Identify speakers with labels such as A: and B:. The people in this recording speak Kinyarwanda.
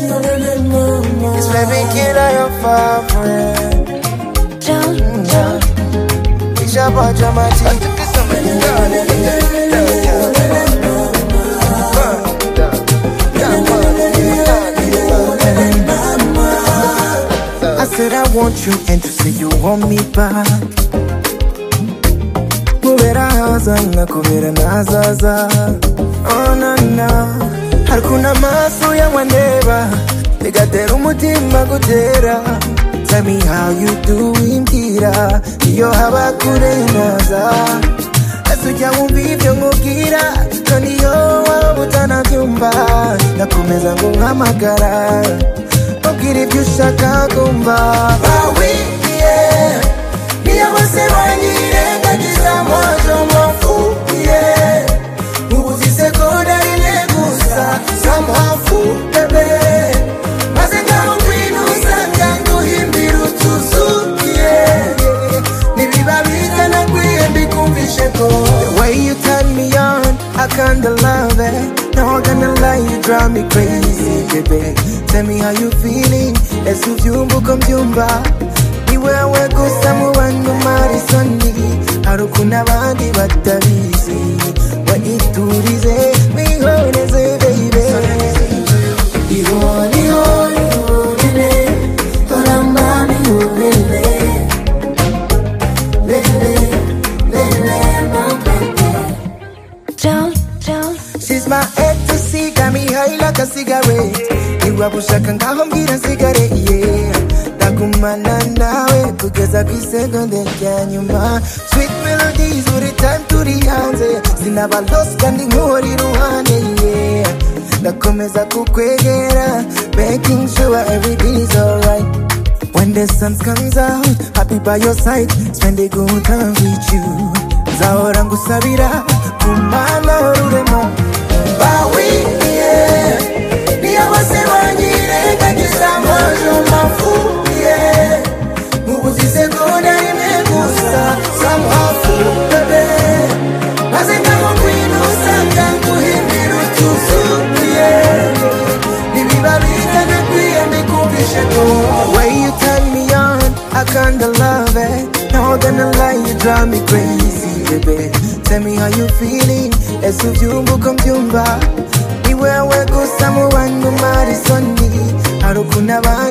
A: Yes, baby, get out your favorite. It's your boy, Jamaji. I said I want you and you say you want me back kubera haza nkakubera nazaza onana harikuna maso y'amwaneba bigatera umutima gutera tell me how you do imbwira iyo haba kure naza ese ujya wumva ibyo nkubwira none iyo waba utanabyumva ndakomeza nguhamagara ubwira ibyo ushaka kumva bawe yeah. niyo bose banyirengagiza mwazo mwafuye ubuzi sekonda rimwe gusa zamuhafu bebe maze ngaho kwinuza byanguhimbira utuzukiye ntibiba bizana kwihemba ikumvishe ko The way you turn me on, I kinda love it No, I'm gonna lie, you drive me crazy, baby Tell me how you feeling, ese ubyumva uko mbyumva ni wewe gusa mu bantu marisoni hari ukuntu abandi batabizi wayiturize wihoreze bebe ihore ihore ihorere toramba mihorere bebe bebe mabebe She's my ecstasy, got me high like a cigarette. Niba bushaka ngaho mbwira nsigare yeah. Ndagumana nawe kugeza ku isegonde rya nyuma Sweet melodies buri time turi hanze Sinaba lost kandi nkuri iruhande yeah. Ndakomeza kukwegera Making sure everything is alright When the sun comes out, happy by your side, spend a good time with you. Nzahora ngusabira ku mana ururemo. Bawe, yeah, niyo bose banyirengagiza amajwi mafuye. Mubuze isegonda rimwe gusa, zamuhafu, bebe. Maze ngaho kwinusa, byanguhimbira utuzuye. The way you turn me on, I kinda love it. No, gonna lie, you drive me crazy, baby. Tell me how you feeling, ese ubyumva uko mbyumva. Ni wewe gusa mu bantu marisoni, hari ukuntu abandi